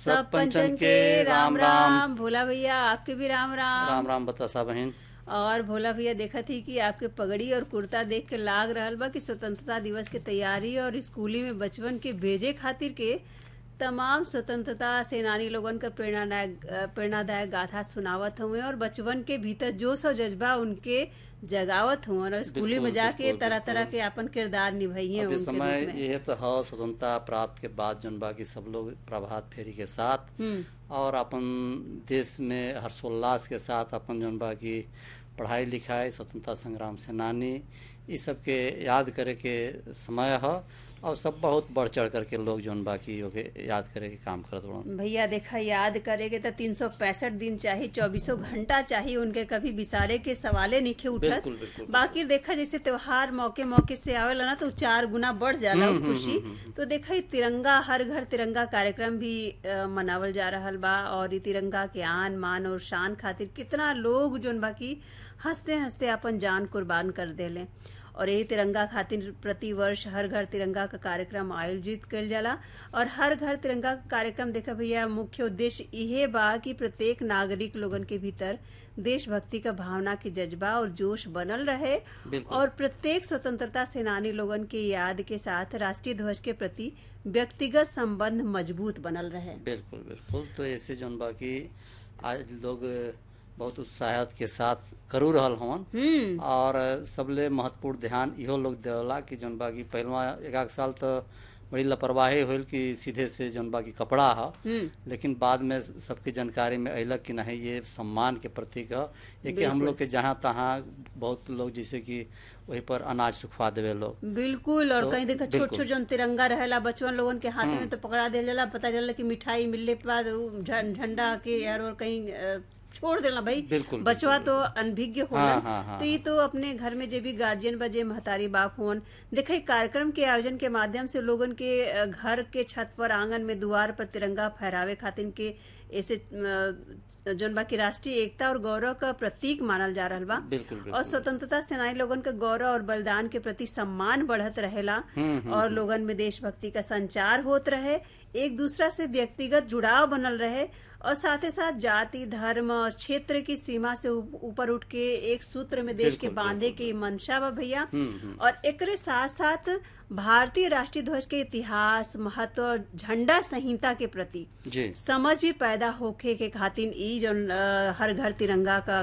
सब पंचन के राम राम भोला भैया आपके भी राम राम राम राम बतासा बहन और भोला भैया देखा थी कि आपके पगड़ी और कुर्ता देख के लाग रहल बा कि स्वतंत्रता दिवस के तैयारी और स्कूली में बचपन के भेजे खातिर के तमाम स्वतंत्रता सेनानी लोगन का प्रेरणादायक प्रेरणादायक गाथा सुनावत हुए और बचपन के भीतर जोश और जज्बा उनके जगावत हुए और स्कूली में बिल्कुल, जाके बिल्कुल, तरह तरह बिल्कुल। के अपन किरदार निभाइए अभी उनके समय रूप में ये तो है स्वतंत्रता प्राप्त के बाद जौन बाकी सब लोग प्रभात फेरी के साथ हम्म और अपन देश में हर्षोल्लास के साथ अपन जौन बाकी पढ़ाई लिखाई स्वतंत्रता संग्राम सेनानी ये सब के याद करे के समय है और सब बहुत बढ़ चढ़ करके लोग जौन बाकी ओके याद करे के काम करत बड़न भैया देखा याद करेगे तो तीन सौ पैंसठ दिन चाहिए चौबीसों घंटा चाहिए उनके कभी बिसारे के सवाले नहीं उठत बिल्कुल, बिल्कुल, बाकी देखा जैसे त्योहार मौके मौके से आवेला ना तो चार गुना बढ़ जाला उ खुशी तो देखा ये तिरंगा हर घर तिरंगा कार्यक्रम भी अ, मनावल जा रहल बा और ये तिरंगा के आन मान और शान खातिर कितना लोग जोन बाकी हंसते हंसते अपन जान कुर्बान कर देले और यही तिरंगा खातिर प्रति वर्ष हर घर तिरंगा का कार्यक्रम आयोजित कइल जाला और हर घर तिरंगा का कार्यक्रम देखा भैया मुख्य उद्देश्य इहे बा कि प्रत्येक नागरिक लोगन के भीतर देशभक्ति का भावना के जज्बा और जोश बनल रहे बिल्कुल। और प्रत्येक स्वतंत्रता सेनानी लोगन के याद के साथ राष्ट्रीय ध्वज के प्रति व्यक्तिगत संबंध मजबूत बनल रहे बिल्कुल बिल्कुल तो ऐसे जौन बाकी आज लोग बहुत उत्साहत के साथ करू रहल हवन हम्म और सबले महत्वपूर्ण ध्यान इहो लोग देवला कि जौन बाकी पहलवा एक आध साल तो बड़ी लापरवाही होल कि सीधे से जौन बाकी कपड़ा ह हम्म लेकिन बाद में सबकी जानकारी में अयलक कि नहीं ये सम्मान के प्रतीक है ये कि हम बिल्कुल। लोग के जहाँ तहाँ बहुत लोग जैसे कि वही पर अनाज सुखवा देवे लोग बिल्कुल और तो कहीं देखा छोट बिल्कुल। छोट जौन तिरंगा रहेला बचपन लोगन के हाथ में तो पकड़ा दिया जाला पता चला कि मिठाई मिलने के बाद उ झं- झंडा के यार और कहीं अ, छोड़ देला भाई बिल्कुल, बचवा तो अनभिज्ञ होला हाँ, हाँ, हाँ, तो ये तो अपने घर में जे भी गार्जियन बजे महतारी बाप होन देखे कार्यक्रम के आयोजन के माध्यम से लोगन के अ, घर के छत पर आंगन में द्वार पर तिरंगा फहरावे खातिर के ऐसे अ, जौन बाकी राष्ट्रीय एकता और गौरव का प्रतीक मानल जा रहल बा बिल्कुल और बिल्कुल स्वतंत्रता सेनानी लोगन के गौरव और बलिदान के प्रति सम्मान बढ़त रहेला और लोगन में देशभक्ति का संचार होत रहे एक दूसरा से व्यक्तिगत जुड़ाव बनल रहे और साथ ही साथ जाति धर्म और क्षेत्र की सीमा से ऊ- ऊपर उठ के एक सूत्र में देश के बिल्कुल, बांधे के मंशा बा भैया और एकरे साथ साथ भारतीय राष्ट्रीय ध्वज के इतिहास महत्व और झंडा संहिता के प्रति जी समझ भी पैदा होखे के खातिर ई जौन अ, हर घर तिरंगा का